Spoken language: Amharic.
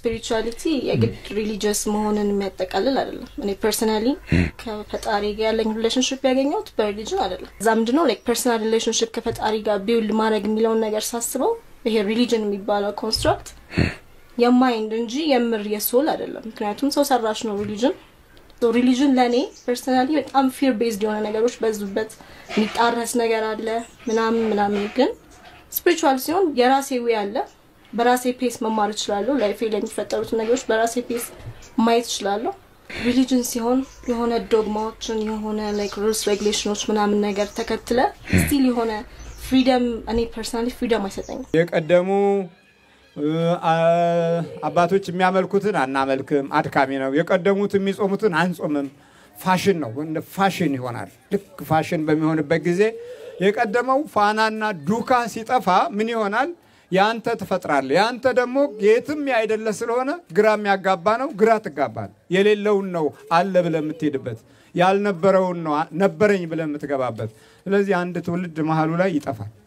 ስፒሪቹዋሊቲ የግድ ሪሊጂየስ መሆንን የሚያጠቃልል አይደለም። እኔ ፐርሰናሊ ከፈጣሪ ጋር ያለኝ ሪሌሽንሽፕ ያገኘሁት በሪሊጅን አይደለም። እዛ ምንድነው ላይክ ፐርሰናል ሪሌሽንሽፕ ከፈጣሪ ጋር ቢውልድ ማድረግ የሚለውን ነገር ሳስበው ይሄ ሪሊጅን የሚባለው ኮንስትራክት የማይንድ እንጂ የምር የሶል አይደለም። ምክንያቱም ሰው ሰራሽ ነው ሪሊጅን ሪሊጅን ለእኔ ፐርሰናሊ በጣም ፊር ቤዝድ የሆነ ነገሮች በዙበት የሚጣረስ ነገር አለ ምናምን ምናምን። ግን ስፒሪቹዋል ሲሆን የራሴ ዌ አለ። በራሴ ፔስ መማር እችላለሁ። ላይፌ ላይ የሚፈጠሩትን ነገሮች በራሴ ፔስ ማየት እችላለሁ። ሪሊጅን ሲሆን የሆነ ዶግማዎችን የሆነ ላይክ ሩልስ ሬጉሌሽኖች ምናምን ነገር ተከትለ ስቲል የሆነ ፍሪደም እኔ ፐርሰናሊ ፍሪደም አይሰጠኝም። የቀደሙ አባቶች የሚያመልኩትን አናመልክም፣ አድካሚ ነው። የቀደሙት የሚጾሙትን አንጾምም። ፋሽን ነው፣ እንደ ፋሽን ይሆናል። ልክ ፋሽን በሚሆንበት ጊዜ የቀደመው ፋናና ዱካ ሲጠፋ ምን ይሆናል? የአንተ ትፈጥራለህ። የአንተ ደግሞ የትም ያይደለ ስለሆነ ግራ የሚያጋባ ነው። ግራ ትጋባል። የሌለውን ነው አለ ብለህ የምትሄድበት፣ ያልነበረውን ነው ነበረኝ ብለህ የምትገባበት። ስለዚህ አንድ ትውልድ መሀሉ ላይ ይጠፋል።